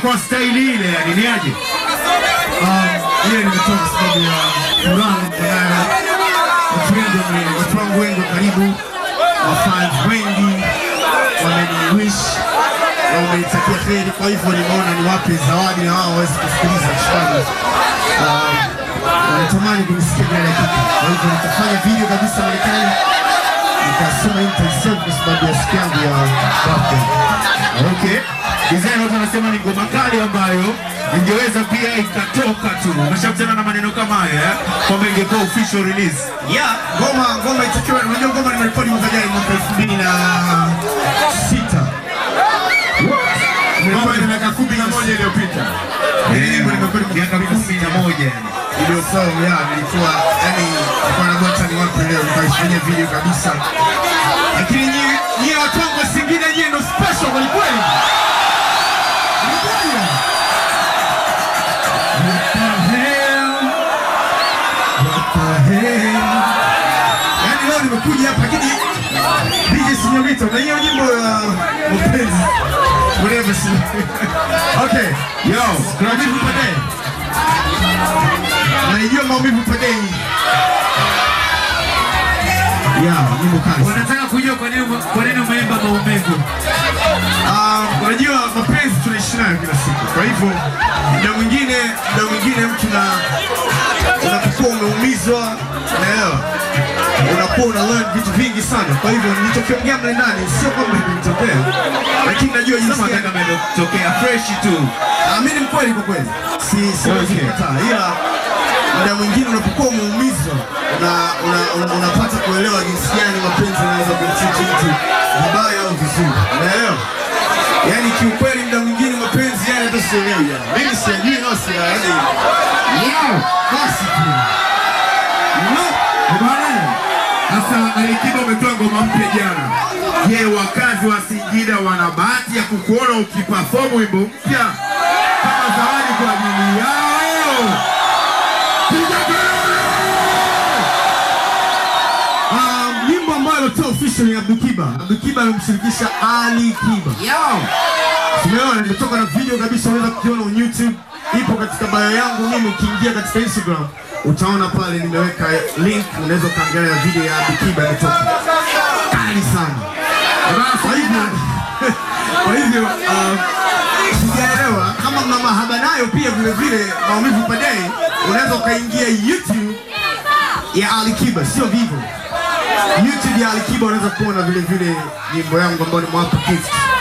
kwa staili ile, yani ni aje? ile nimetoka kwa sababu ya furaha nilionayo. Watu wengi wame- watu wangu wengi wa karibu, wafans wengi wameniwish na wamenitakia heri, kwa hivyo nimeona niwape zawadi na wao waweze kusikiliza shukrani. Um, wanatamani kunisikia mbele ya kitu, kwa hivyo nitafanya video kabisa Marekani, nikasema hii nitaisave kwa sababu ya siku yangu ya birthday. Okay. Design watu wanasema ni ngoma kali ambayo ingeweza pia ikatoka tu. Umeshakutana na maneno kama haya eh? Kwamba ingekuwa official release. Yeah, ngoma ngoma itakiwa, unajua ngoma nimerekodi mwaka jana mwaka elfu mbili na sita. Ngoma ina miaka kumi na moja iliyopita. Hili nyimbo nimerekodi mwaka Miaka elfu mbili kumi na na sita. moja yani. Iliyosao ya nilikuwa yani nilikuwa na bota ni wapi leo nikaifanyia video kabisa. Lakini nyie nyie watu wangu wa Singida nyie ndo special kweli kweli. Ni kweli ya? What the hell? What the hell? Yaani leo nimekuja hapa lakini DJ Sinyorita, na hiyo nyimbo ya mapenzi. Whatever. Okay. Yo, Maumivu pekee. Naijua maumivu pekee. Ya, nyimbo kali. sana. wanataka kujua kwa nini kwa nini umeimba maumivu. Ah, unajua mapenzi tunaishi nayo kila siku. Kwa hivyo muda mwingine muda mwingine mtu na unapokuwa umeumizwa, unaelewa? Unakuwa una learn vitu vingi sana. Kwa hivyo nilichokiongea mle ndani sio kwamba imenitokea, lakini najua jinsi Sema gani kama imetokea fresh tu. Ah, mimi ni mkweli kwa kweli, si siwezi Okay. kukataa, ila muda mwingine unapokuwa umeumizwa una, una, una, unapata kuelewa jinsi gani mapenzi yanaweza kumtreat mtu vibaya au vizuri, unaelewa? Yaani kiukweli, muda mwingine mapenzi yani hata sielewi yani, mimi sijui no si yani Yo, basi tu no. bwana. Sasa Alikiba umetoa ngoma mpya jana. Je, wakazi wa Singida wana bahati ya kukuona ukiperform wimbo mpya kama zawadi kwa ajili yao? Piga kelele! Um, nyimbo ambayo alitoa official ni Abdul Kiba. Abdul Kiba amemshirikisha Ali Kiba. Yo, Tumeona nimetoka na video kabisa, unaweza kukiona on YouTube, ipo katika bio yangu mimi. Ukiingia katika Instagram utaona pale nimeweka link, unaweza ukaangalia video ya Abdul Kiba imetoka kali sana. Kwa hivyo kwa hivyo uh, sijaelewa kama mna mahaba nayo pia vile vile maumivu padei, unaweza ukaingia YouTube ya Ali Kiba, sio vivo. YouTube ya Ali Kiba unaweza kuona vile vile nyimbo yangu ambayo ni mwapa gift